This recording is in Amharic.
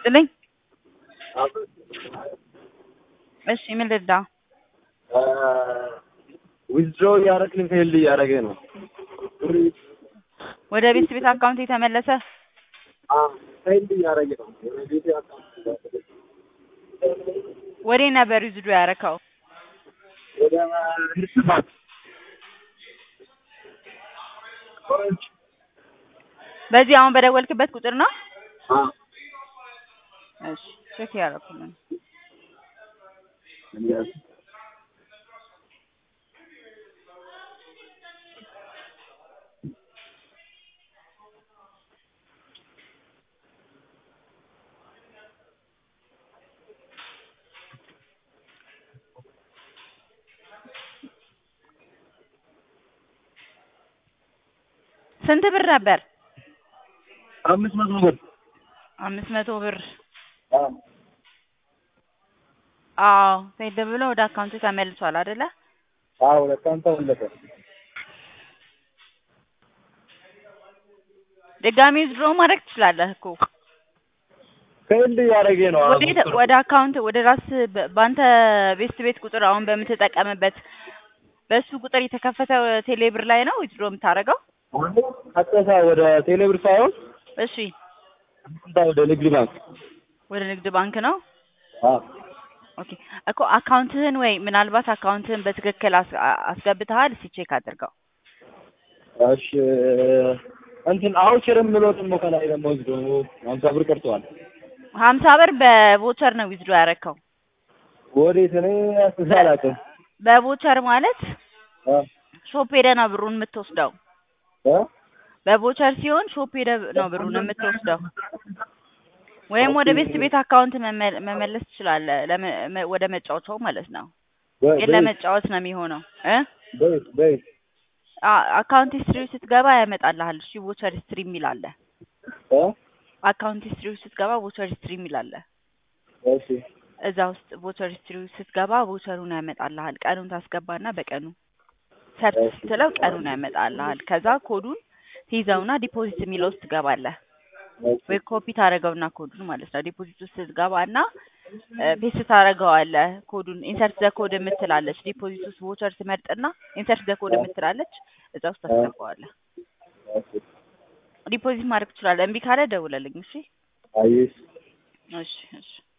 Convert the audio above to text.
ይስጥልኝ። እሺ ምን ልርዳ? ዊዝድሮ እያደረግን ፌልድ እያደረገ ነው። ወደ ቤት ቤት አካውንት የተመለሰ ፌልድ እያደረገ ነው። ወደ ቤቴ አካውንት ወዴ ነበር ዊዝድሮ ያረከው? ወደ ህርስ ባንክ በዚህ አሁን በደወልክበት ቁጥር ነው? እሺ ቼክ ያደረኩልን። ስንት ብር ነበር? አምስት መቶ ብር አምስት መቶ ብር አዎ ፌድ ብሎ ወደ አካውንቱ ተመልሷል አይደለ? አዎ ሁለት ቀን ተመለሰ። ድጋሚ ዊዝድሮ ማድረግ ትችላለህ እኮ ፌልድ እያደረገ ነው። አሁን ወደ ወደ አካውንት ወደ ራስ በ- በአንተ ቤስት ቤት ቁጥር አሁን በምትጠቀምበት በሱ ቁጥር የተከፈተ ቴሌብር ላይ ነው ዊዝድሮ የምታደርገው? ቀጥታ ወደ ቴሌብር ሳይሆን እሺ ቀጥታ ወደ ንግድ ባንክ ወደ ንግድ ባንክ ነው። አዎ ኦኬ እኮ አካውንትህን ወይ ምናልባት አካውንትህን በትክክል አስ- አ- አስገብተሃል? እስኪ ቼክ አድርገው። እሺ እንትን አውቸርም ብሎ ደግሞ ከላይ ደግሞ ወስዶ ሀምሳ ብር ቀርተዋል። ሀምሳ ብር በቮቸር ነው ዊዝድሮ ያረከው። ወዴት እኔ አስቤ አላውቅም። በቮቸር ማለት እ ሾፕ ሄደህ ነው ብሩን የምትወስደው። እ በቮቸር ሲሆን ሾፕ ሄደህ ነው ብሩን የምትወስደው። ወይም ወደ ቤስት ቤት አካውንት መመ- መመለስ ትችላለህ። ለመ- መ- ወደ መጫወቻው ማለት ነው። በ- ግን በየት ለመጫወት ነው የሚሆነው እ በየት በየት አ- አካውንት ሂስትሪ ስትገባ ያመጣልሃል። እሺ ቮቸር ሂስትሪ የሚል አለ። እ አካውንት ሂስትሪ ስትገባ ቮቸር ሂስትሪ የሚል አለ። እሺ እዛ ውስጥ ቮቸር ሂስትሪ ስትገባ ቮቸሩን ያመጣልሃል። ቀኑን ታስገባና በቀኑ ሰርች እሺ። ስትለው ቀኑን ያመጣልሃል። ከዛ ኮዱን ትይዘውና ዲፖዚት የሚለው ውስጥ ትገባለህ። እሺ ወይ ኮፒ ታደርገውና ኮዱን ማለት ነው። ዲፖዚት ውስጥ ስትገባና ፔስት ታደርገዋለህ። ኮዱን ኢንሰርት ዘ ኮድ የምትላለች ዲፖዚት ውስጥ ቮቸር ትመርጥና ኢንሰርት ዘ ኮድ የምትላለች እዛ ውስጥ ታስገባዋለህ። እሺ ዲፖዚት ማድረግ ትችላለህ። እምቢ ካለ ደውለልኝ። እሺ አየሽ እሺ እሺ